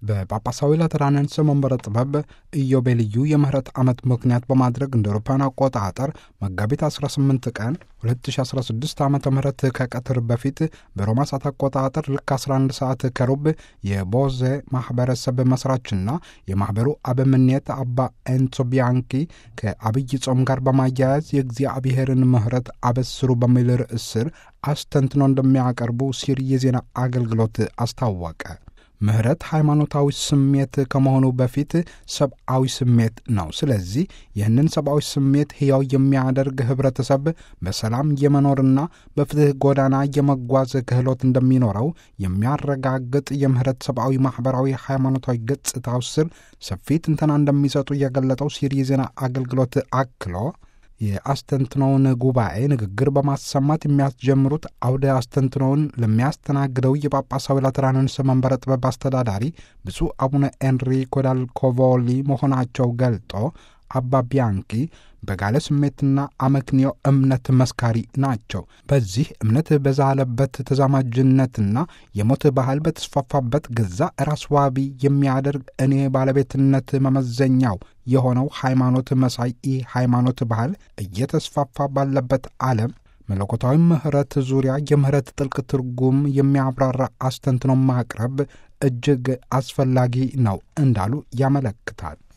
በጳጳሳዊ ላትራንንስ መንበረ ጥበብ ኢዮቤልዩ የምህረት ዓመት ምክንያት በማድረግ እንደ አውሮፓውያን አቆጣጠር መጋቢት 18 ቀን 2016 ዓ ም ከቀትር በፊት በሮማ ሰዓት አቆጣጠር ልክ 11 ሰዓት ከሩብ የቦዜ ማኅበረሰብ መስራችና የማኅበሩ አበምኔት አባ ኤንሶ ቢያንኪ ከአብይ ጾም ጋር በማያያዝ የእግዚአብሔርን ምህረት አበስሩ በሚል ርዕስ ስር አስተንትኖ እንደሚያቀርቡ ሲር የዜና አገልግሎት አስታወቀ። ምህረት ሃይማኖታዊ ስሜት ከመሆኑ በፊት ሰብአዊ ስሜት ነው። ስለዚህ ይህንን ሰብአዊ ስሜት ሕያው የሚያደርግ ህብረተሰብ በሰላም የመኖርና በፍትህ ጎዳና የመጓዝ ክህሎት እንደሚኖረው የሚያረጋግጥ የምህረት ሰብአዊ፣ ማኅበራዊ፣ ሃይማኖታዊ ገጽታው ስር ሰፊ ትንተና እንደሚሰጡ የገለጠው ሲሪ የዜና አገልግሎት አክሎ የአስተንትኖውን ጉባኤ ንግግር በማሰማት የሚያስጀምሩት አውደ አስተንትኖውን ለሚያስተናግደው የጳጳሳዊ ላትራንንስ መንበረ ጥበብ አስተዳዳሪ ብፁዕ አቡነ ኤንሪኮ ዳል ኮቮሊ መሆናቸው ገልጦ አባ ቢያንኪ በጋለ ስሜትና አመክንዮ እምነት መስካሪ ናቸው። በዚህ እምነት በዛለበት ተዛማጅነትና የሞት ባህል በተስፋፋበት ገዛ ራስ ዋቢ የሚያደርግ እኔ ባለቤትነት መመዘኛው የሆነው ሃይማኖት መሳይ ኢ ሃይማኖት ባህል እየተስፋፋ ባለበት ዓለም መለኮታዊ ምሕረት ዙሪያ የምሕረት ጥልቅ ትርጉም የሚያብራራ አስተንትኖ ማቅረብ እጅግ አስፈላጊ ነው እንዳሉ ያመለክታል።